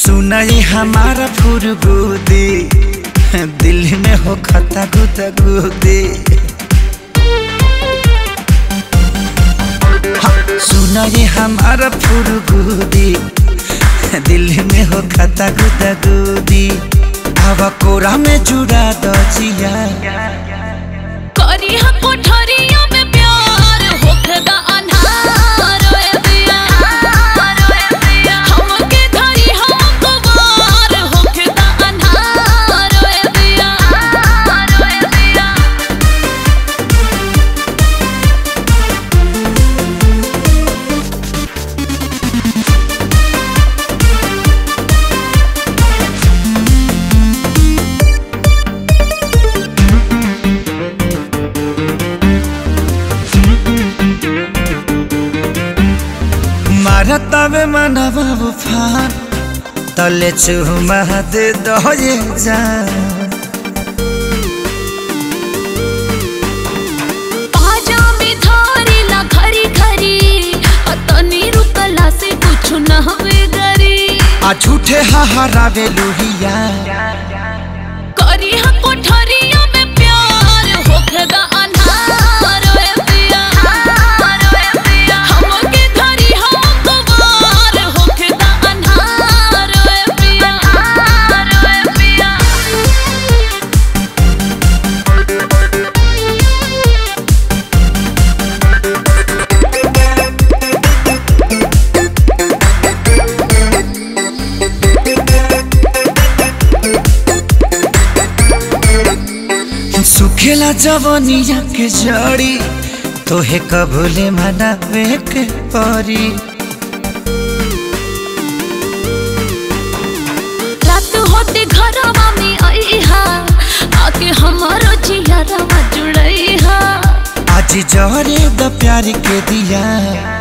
सुनाई हमारा फुरगुदी दिल में हो खता गुदा गुदी सुनाई हमारा फुरगुदी दिल में हो खता गुदा गुदी हवा कोरा में जुड़ा दजिया करी हा कोठरिया में प्यार होखदा अन्हार ओए दिया हमके धरी हा कुवार होखदा अन्हार ओए दिया ओए दिया मारतावे मनवा उफान तले चुमा दे दो ये जान पाजा में धारी ला घरी घरी अतनी रुकला से कुछ न हवे गरी आ झूठे हहारावे लुहिया करी हा कोठरिया में प्यार होखदा अन्हार ओए दिया हमके धरी हा कुवार होखदा अन्हार ओए पिया ओए पिया सुखेला जवनिया के जड़ी तोहे कबूले मनावे के परी रात होते घरवा में आईहा आके हमारो जियरवा जुड़ईहा आज जहरे द प्यार के दिया